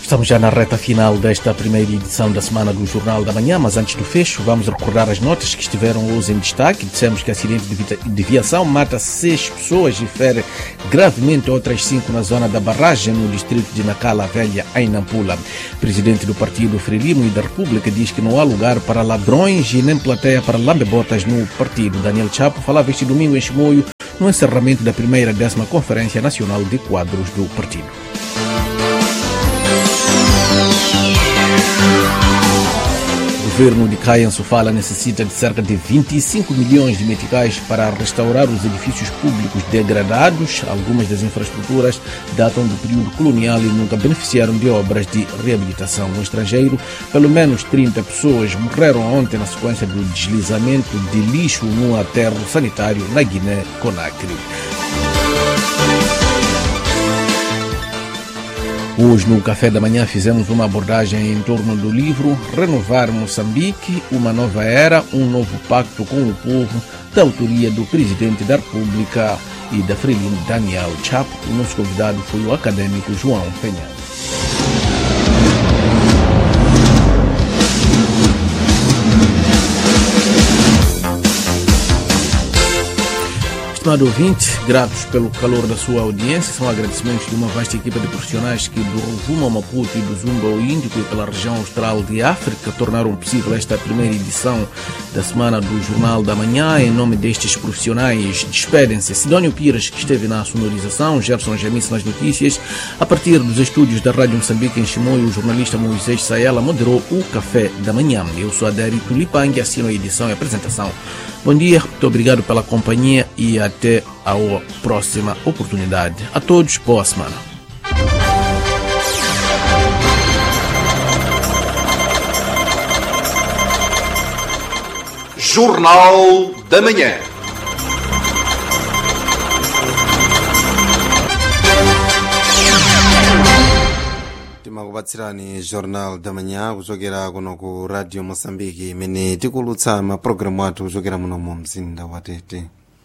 Estamos já na reta final desta primeira edição da Semana do Jornal da Manhã, mas antes do fecho, vamos recordar as notas que estiveram hoje em destaque. Dissemos que acidente de viação mata seis pessoas e fere gravemente outras cinco na zona da barragem, no distrito de Nacala Velha, em Nampula. Presidente do Partido Frelimo e da República diz que não há lugar para ladrões e nem plateia para lambebotas no partido. Daniel Chapo falava este domingo em Chimoio, no encerramento da primeira décima Conferência Nacional de Quadros do partido. O governo de Kayan Sofala necessita de cerca de 25 milhões de meticais para restaurar os edifícios públicos degradados. Algumas das infraestruturas datam do período colonial e nunca beneficiaram de obras de reabilitação. No estrangeiro, pelo menos 30 pessoas morreram ontem na sequência do deslizamento de lixo num aterro sanitário na Guiné-Conakry. Hoje, no café da manhã, fizemos uma abordagem em torno do livro Renovar Moçambique, uma nova era, um novo pacto com o povo, da autoria do presidente da República e da Frelimo Daniel Chapo. O nosso convidado foi o acadêmico João Penhal. Estimado ouvinte, gratos pelo calor da sua audiência, são agradecimentos de uma vasta equipa de profissionais que do Rovuma ao Maputo e do Zumba ao Índico e pela região austral de África tornaram possível esta primeira edição da semana do Jornal da Manhã. Em nome destes profissionais, despedem-se Sidónio Pires, que esteve na sonorização, Gerson Jamice nas notícias. A partir dos estúdios da Rádio Moçambique em Chimoio, o jornalista Moisés Saela moderou o Café da Manhã. Eu sou Adério Tulipang, assino a edição e a apresentação. Bom dia, muito obrigado pela companhia e até a próxima oportunidade. A todos, boa semana. Jornal da Manhã. timakupatsirani jornal da manhã kuchokera kuno ku radio moçambique imene tikulutsa mapulogalamu athu kuchokera muno mu mzinda wa tete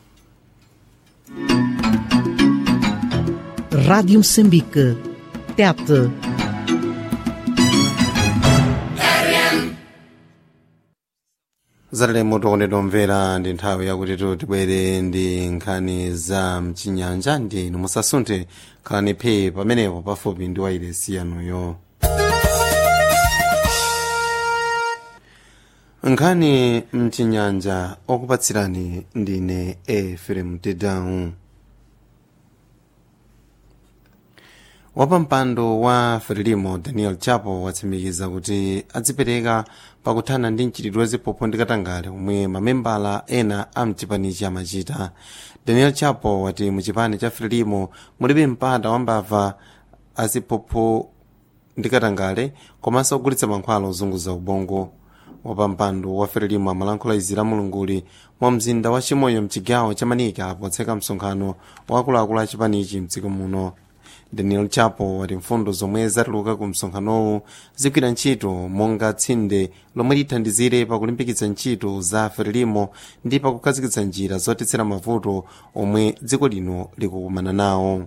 Rádio Moçambique. Tete. zatalemo tokondedwa omvera ndi nthawi yakuti tibwere ndi nkhani za mchinyanja ndi inu musasunthe khalani phe pamenepo pafupi ndi wairesi yanuyo nkhani mchinyanja okupatsirani ndine efrem tedawu wapampando wa frelimo daniel chapo watsimikiza kuti adzipereka pakuthana ndi mchitidwe waziphuphu ndi katangale omwe mamembala ena a mchipanichi amachita daniel chapo wati muchipani cha frelimo mulibe mpata wambava aziphuphu ndi katangale komanso ogulitsa mankhwala ozunguza ubongo wapampando wa frelimo amalankhula izi la mulunguli mwa mzinda wa chimoyo mchigawo cha manika potseka msonkhano wa akuluakulu a chipanichi mdziko muno daniel chapo wati mfundo zomwe zatuluka ku msonkhanowu zigwira ntchito monga tsinde lomwe lithandizire pakulimbikitsa ntchito za frelimo ndi pakukhazikitsa njira zotetsera mavuto omwe dziko lino likukumana nawo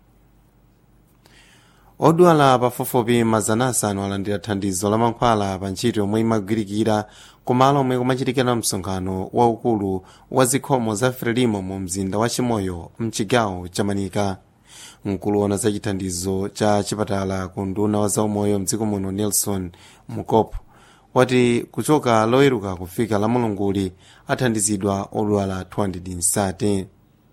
odwala pafupifupi mazana asanu alandira thandizo la mankhwala pa ntchito yomwe imagwirikira kumalo omwe kumachitikira msonkhano waukulu wa zikhomo za frelimo mu mzinda wa chimoyo mchigawo cha manika mkulu wa za chithandizo cha chipatala ku nduna wa zaumoyo mdziko muno nelson mukopo wati kuchoka loweruka kufika la mulunguli athandizidwa odwala 230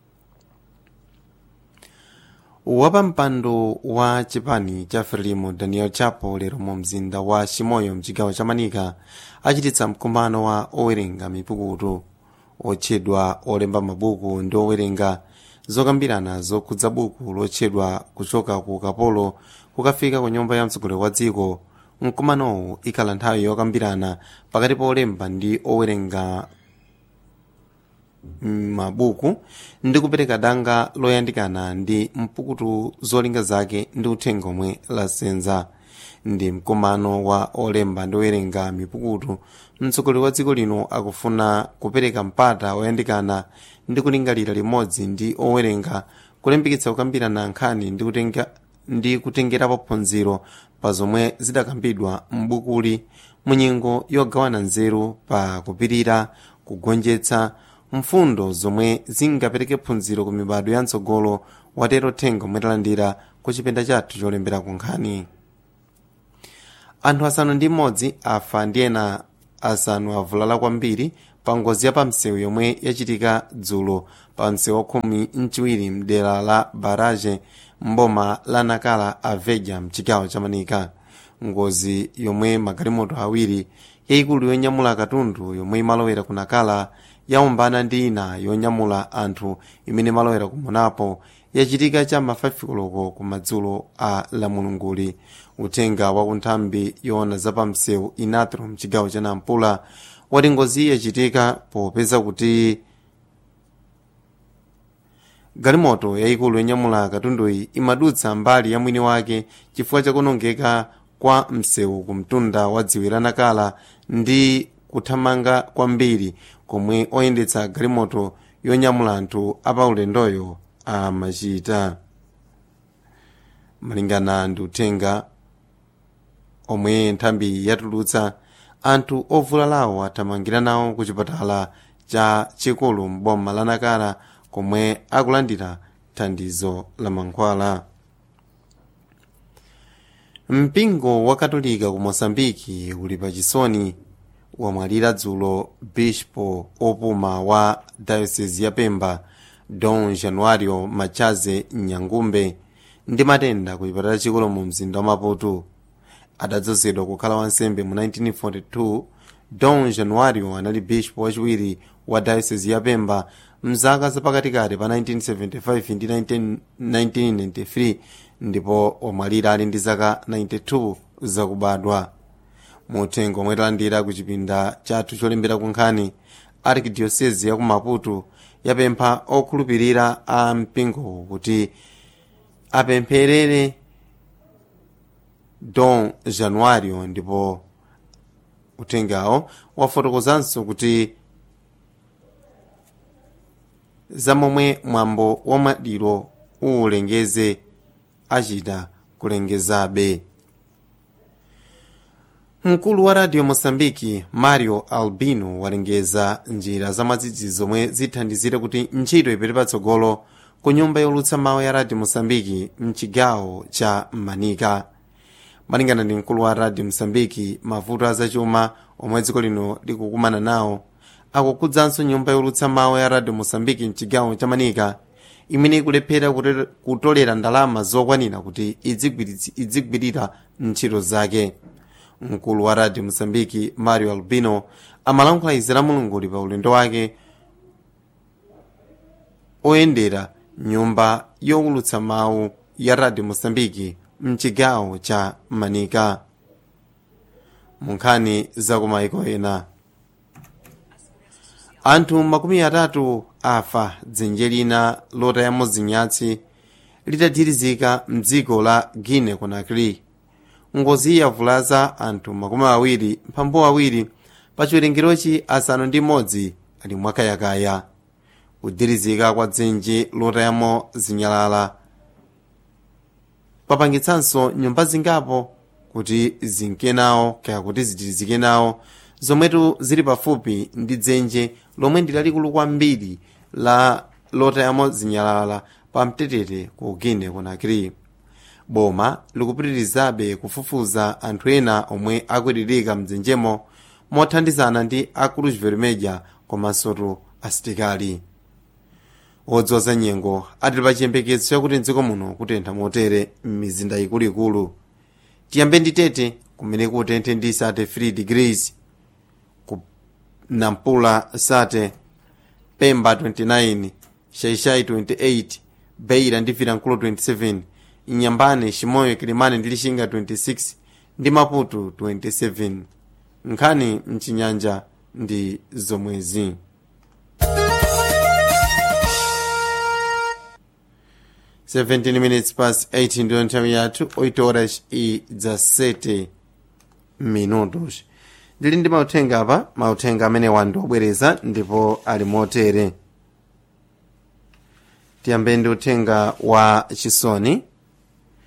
wapampando wa chipani cha frelimo daniel chapo lero mu mzinda wa chimoyo mchigawo cha manika achititsa mkumano wa owerenga mipukutu otchedwa olemba mabuku ndi owerenga zokambirana zokhudza buku lotchedwa kuchoka ku kapolo kukafika ku nyumba ya mtsogoleri wa dziko mkumanowu ikhala nthawi yokambirana pakati pa olemba ndi owerenga mabuku ndi kupereka danga loyandikana ndi mpukutu zolinga zake ndi uthenga omwe lasenza ndi mkumano wa olemba ndi owerenga mipukutu mtsogoleri wa dziko lino akufuna kupereka mpata oyandikana ndi kulingalira limodzi ndi owerenga kulimbikitsa kukambirana nkhani ndi kutenga ndi kutengerapo phunziro pa zomwe zidakambidwa m'bukuli munyengo yogawana nzeru pa kupirira kugonjetsa mfundo zomwe zingapereke phunziro ku mibado ya mtsogolo watero thenga omwe talandira ku chipinda chathu cholembera ku nkhani anthu asanu ndi mmodzi afa ndi ena asanu avulala kwambiri pa ngozi ya pamsewu yomwe yachitika dzulo pa msewu wakhumi mchiwiri mdera la baraje mboma la nakala aveja mchigawo cha manika ngozi yomwe magalimoto awiri yayikulu yonyamula katundu yomwe imalowera ku nakala yaumbana ndi ina yonyamula anthu imene imalowera ku monapo yachitika cha mafafikoloko ku madzulo a lamulunguli uthenga wa kunthambi yoona zapamsewu inatro mchigawo cha nampula wati ngozi yachitika popeza kuti galimoto yayikulu yonyamula katunduyi imadutsa mbali ya mwini wake chifukwa chakunongeka kwa msewu ku mtunda wa dziwe la nakala ndi kuthamanga kwambiri komwe oyendetsa galimoto yonyamula anthu apaulendoyo amachita malingana ndi uthenga omwe nthambi yatulutsa anthu ovulalawo athamangira nawo ku chipatala cha chikulu mboma la nakala komwe akulandira thandizo la mankhwala mpingo wa katolika ku mosambiki uli pachisoni wamwalira dzulo bispo opuma wa diocese ya pemba don januario machaze nyangumbe ndi matenda ku chipatala chikulu mu mzinda wa maputo adadzozedwa kukhala wansembe mu 1942 don januario anali bispo wachiwiri wa diocese ya pemba mzaka zapakatikati pa 1975 ndi 1993 ndipo wamwalira ali ndi zaka 92 zakubadwa muthenga omwe talandira ku chipinda chathu cholembera ku nkhani arkidiocese ya ku maputo yapempha okhulupirira a mpingo kuti apempherere don januario ndipo uthengawo wafotokozanso kuti zamomwe mwambo wamwadiro uwulengeze achita kulengezabe mkulu wa radio mosambiki mario albino walengeza njira zamadzidzi zomwe zithandizire kuti ntchito ipite patsogolo ku nyumba yolutsa mawu ya radio mosambiki mchigawo cha manika malingana ndi mkulu wa radio mosambiki mavuto azachuma omwe dziko lino likukumana nawo akukhudzanso nyumba yolutsa mawu ya radio mosambiki mchigawo cha manika imene ikulephera kutolera ndalama zokwanira kuti idzigwirira ntchito zake mkulu wa radio mosambiki mario albino amalankhula izi la mulunguli pa ulendo wake oyendera nyumba yowulutsa mawu ya radio mosambiki mchigawo cha manika munkhani zakumayiko ena anthu makumi atatu afa dzenje lina lotayamo zinyatsi litadhirizika mdziko la guinea conakry ngozi yavulaza anthu makumi awiri mphambu awiri pa chiwerengerochi asanu ndi imodzi ali mwakayakaya kudhirizika kwa dzenje lotayamo zinyalala papangitsanso nyumba zingapo kuti zinke nawo kaya kuti zitirizike nawo zomwetu zili pafupi ndi dzenje lomwe ndi lalikulu kwambiri la lotayamo zinyalala pa mtetete ku guinea conakry boma likupitirizabe kufufuza anthu ena omwe akuitirika mdzenjemo mothandizana ndi a cruz vermelha komansotu asitikali odziwa za nyengo atili pa chiyembekezo chakuti mdziko muno kutentha motere m'mizinda ikuluikulu tiyambe ndi tete kumene kutenthe ndi sate 3 degrees ku nampula sate pemba 29 shaishai 28 beira ndi vilankulu 27 inyambane chimoyo kilimane ndi lishinga 26 ndi maputo 27 nkhani mchinyanja ndi zomwezi Seventeen minutes past 8 ndiyo nthawi yathu 8 horas e 17 minutos ndili ndi mauthenga apa mauthenga amene wandiobwereza ndipo ali motere tiyambe ndi uthenga wa chisoni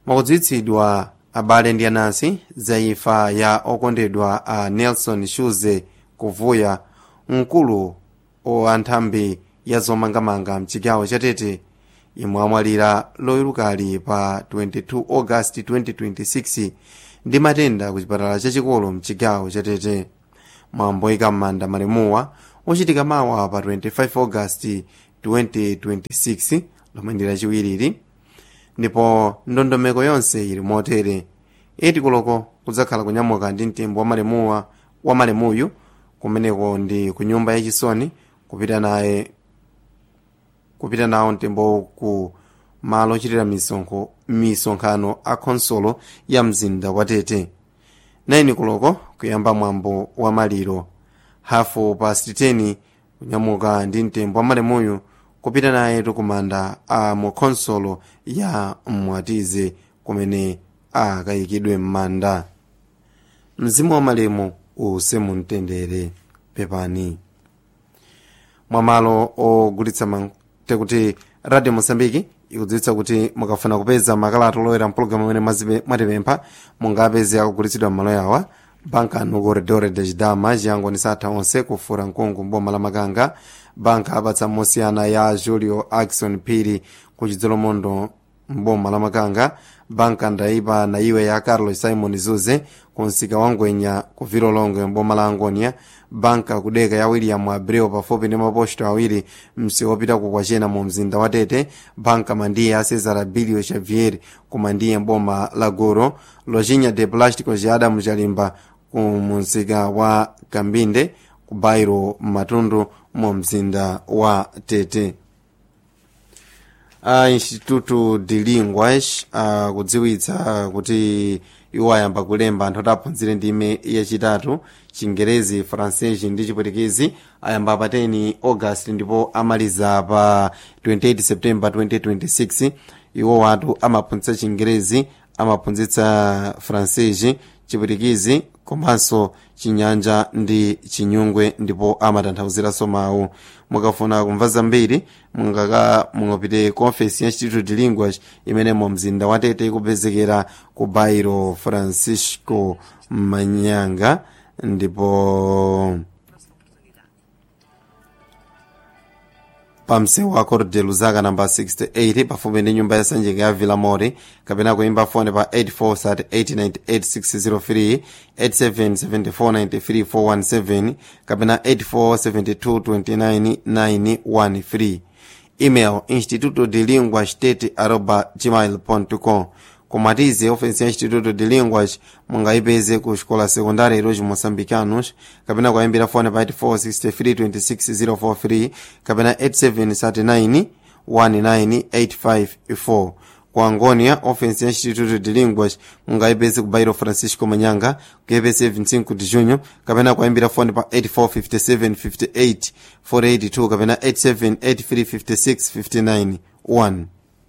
mwakudziwitsidwa abale ndi anansi za imfa ya okondedwa a nelson shuze kuvuya mkulu wa nthambi ya zomangamanga mchigawo chatete imwe amwalira loyerukali pa 22 august 2026 ndi matenda ku chipatala chachikulu mchigawo chatete mwambo oyika m'manda malemuwa uchitika mawa pa 25 august 2026 lomwe ndi lachiwiriri ndipo ndondomeko yonse ili motere iti kuloko kudzakhala kunyamuka ndi mtembo wa malemuwa wa malemuyu kumeneko ndi ku nyumba yachisoni kupita naye kupita nawo mtembo ku malo ochitira misonkho misonkhano a khonsolo ya mzinda wa tete 9 kuloko kuyamba mwambo wa maliro hafu past 10 kunyamuka ndi mtembo wa malemuyu kupita naye tukumanda a mu khonsolo ya mwatize kumene akayikidwe m'manda mzimu wa malemu use mumtendere pepani mwamalo ogulitsa mante kuti radio mosambiki ikudziwitsa kuti mukafuna kupeza makalata olowera mpulogalamu amene mwatipempha mungapeze akugulitsidwa m'malo yawa banka no corredor de chidama chiyangoni satha onse kufura mkungu mboma la makanga banka apatsa mosiyana ya julio axon phiri ku chidzolomondo mboma la makanga banka ndaipa na iwe ya carlos simon zuze ku msika wa ngwenya ku vilolongo mboma la angonia banka kudeka ya william abreu pafupi ndi maposto awiri msi wopita ku kwachena mu mzinda wa tete banka mandiye a cesar bilio xavier ku mandiye mboma la goro lojinya de plástico ja adamu chalimba ku msika wa kambinde ku bairo matundu mu mzinda wa tete a instituto de linguas uh, kudziwitsa kuti iwo ayamba kulemba anthu adaphunzire ndime yachitatu chingerezi francese ndi chipwitikizi ayamba pa 10 august ndipo amaliza pa 28 september 2026 iwo watu amaphunzitsa chingerezi amaphunzitsa francese chipwitikizi komanso chinyanja ndi chinyungwe ndipo amatanthauziraso mawu mukafuna kumva zambiri mungaka mungapite conference ya institute de linguas imene mu mzinda wa tete ikupezekera ku bairo francisco manyanga ndipo pamsewu wa corte luzaka namba 68 pafupi ndi nyumba ya sanjika ya villa mori kapena kuimba fone pa 84 877493 kapena 847229 email instituto de lingua state arroba gmail com komatize ofensi ya instituto de linguas mungayipeze ku xikola sekundari iroji moçambicanos kapena kuyimbira fone pa 84632604 kapena 8739 19854 ku angonia ofensi ya instituto de linguas mungayipeze ku bairo francisco manyanga kuyepese 25 de junho kapena kuyimbira fone pa 845758 482 kapena 87835659 1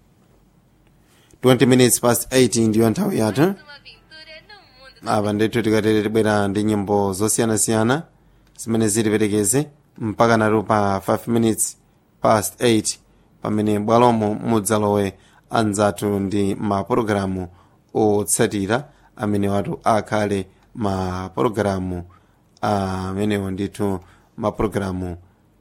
20 minutes past 8 ndiyo nthawi yathu apa ndithu tikatere tibwera ndi nyimbo zosiyanasiyana zimene zitiperekeze mpaka natu pa 5 minutes past 8 pamene bwalomo mudzalowe anzathu ndi mapulogalamu otsatira amene watu akhale mapulogalamu amenewo ndithu mapulogalamu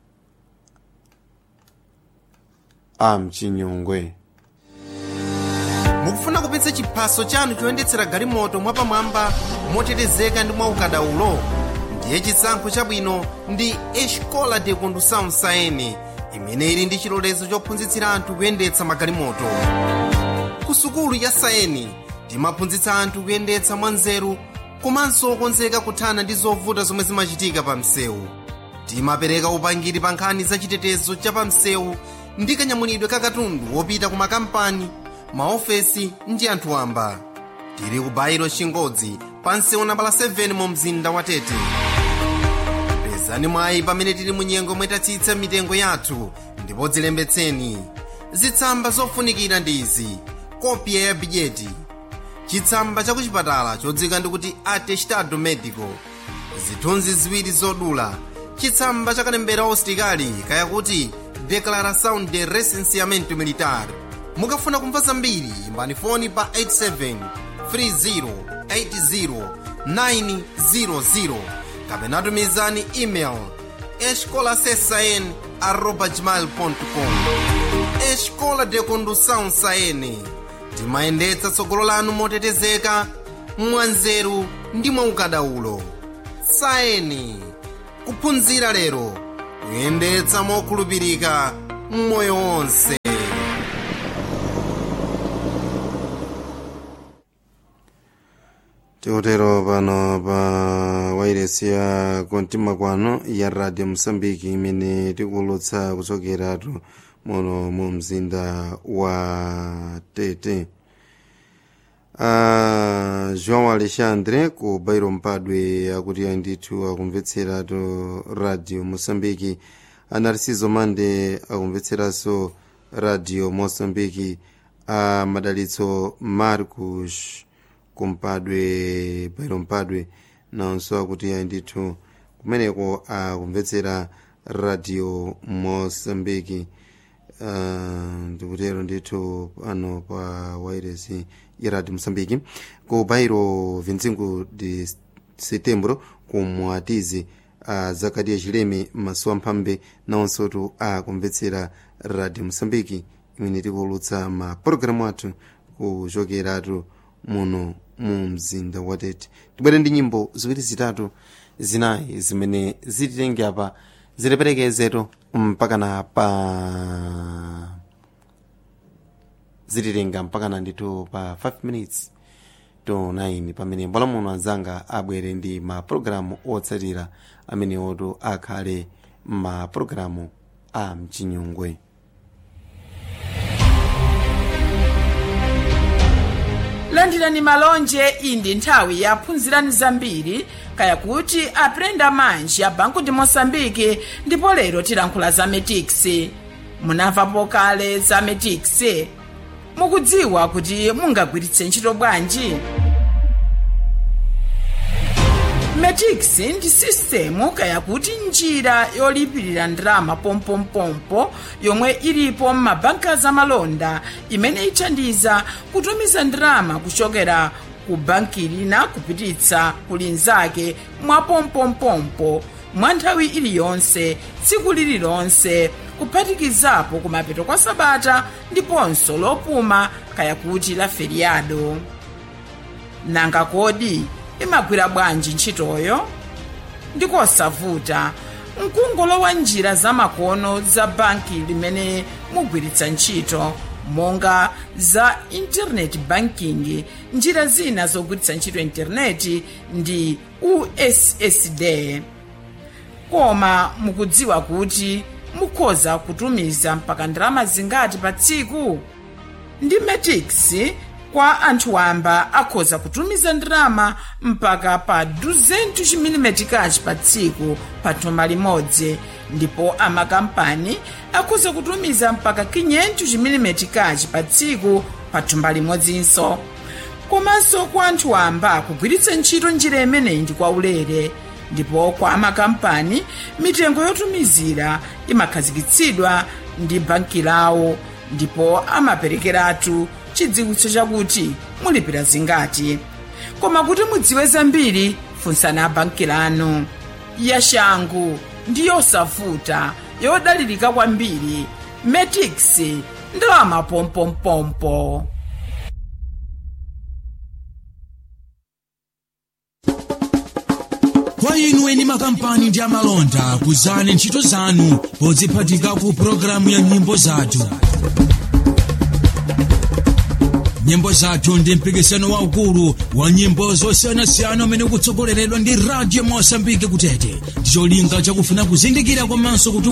a mchinyungwe mukufuna kupitsa chiphaso chanu choyendetsera galimoto mwapamwamba motetezeka ndi mwaukadaulo ndiye chisankho chabwino ndi escola de condução saene imene ili ndi chilolezo chophunzitsira anthu kuyendetsa magalimoto ku sukulu ya saeni timaphunzitsa anthu kuyendetsa mwanzeru komanso okonzeka kuthana ndi zovuta zomwe zimachitika pa msewu timapereka upangiri pa nkhani za chitetezo cha pa msewu ndi kanyamulidwe ka katundu wopita ku makampani maofesi ndi anthu wamba tili ku bairo chingodzi pa msewu nambala 7 mu mzinda wa tete pezani mwayi pamene tili mu nyengo mwetatsitsa mitengo yathu ndipo dzilembetseni zitsamba zofunikira ndi izi kopya ya bidyeti chitsamba cha kuchipatala chodzika ndikuti atestado medico zithunzi ziwiri zodula chitsamba cha kalembera ositikali kaya kuti declaração de recenseamento militar mukafuna kumva zambiri imbani foni pa 87 30 80 900 kapena tumizani email escolasesn arroba gmail.com escola de condução saene timayendetsa tsogolo lanu motetezeka mwanzeru ndi mwaukadaulo saeni kuphunzira lero kuyendetsa mokhulupirika mmoyo wonse tikutero pano pa wairesi ya kontima kwano ya radio mosambiki imene tikulutsa kuchokeratu muno mu mzinda wa tete uh, joão alexandre ku bairo mpadwe akuti andithu akumvetseratu radio mosambiki anarciso mande akumvetseranso radio mosambiki a madalitso marcos kumpadwe bairo mpadwe nawonso akuti andithu kumeneko akumvetsera radio mosambiki uh, ndikutero ndithu pano pa wairesi ya radio mosambiki ku bairo 25 de setembro ku mwatizi uh, zakati chileme maso amphambe nawonsotu akumvetsera radio mosambiki imene tikulutsa ma pologalamu athu kuchokeratu muno mu mzinda wa tete tibwere ndi nyimbo ziwiri zitatu zinayi zimene zititenge apa zitiperekezetu mpakana pa zititenga mpakana ndithu pa 5 minutes to 9 pamene mbwala muno anzanga abwere ndi mapulogalamu otsatira amene otu akhale mapulogalamu a mchinyungwe landirani malonje iyi ndi nthawi yaphunzirani zambiri kaya kuti aprenda manji a banku ndi mosambiki ndipo lero tilankhula za metix munamvapo kale za metix mukudziwa kuti mungagwiritse ntchito bwanji metix ndi sistemu kaya kuti njira yolipirira ndalama pompompompo yomwe ilipo m'mabanka zamalonda imene ithandiza kutumiza ndalama kuchokera ku banki lina kupititsa ku linzake mwa pompompompo mwa nthawi iliyonse tsiku lililonse kuphatikizapo kumapeto kwa sabata ndiponso lopuma kaya kuti la feriado nanga kodi imagwira bwanji ntchitoyo ndikosavuta mkungolowa njira zamakono za banki limene mugwiritsa ntchito monga za internet banking njira zina zogwiritsa ntchito intaneti ndi ussd koma mukudziwa kuti mukhoza kutumiza mpaka ndalama zingati pa tsiku ndi metix kwa anthu wamba akhoza kutumiza ndalama mpaka pa 200 chimilimetikachi pa tsiku pa thumba limodzi ndipo amakampani akhoza kutumiza mpaka 500 chimilimetikachi pa tsiku pa thumba limodzinso komanso kwa anthu wamba kugwiritsa ntchito njira imeneyi ndi kwaulere ndipo kwa amakampani mitengo yotumizira imakhazikitsidwa ndi banki lawo ndipo amaperekeratu chidziwitso chakuti mulipira zingati koma kuti mudziwe zambiri funsani abanki lanu yashangu ndi yosavuta yodalirika kwambiri metix ndalama pompompompo kwa inu eni makampani ndi amalonda kuzani ntchito zanu podziphatika ku pologalamu ya nyimbo zathu nyimbo zathu ndi mpikisano waukulu wa nyimbo zosiyanasiyana umene ukutsogoleredwa ndi radio mosambike kutete ndicholinga chakufuna kuzindikira komanso kuti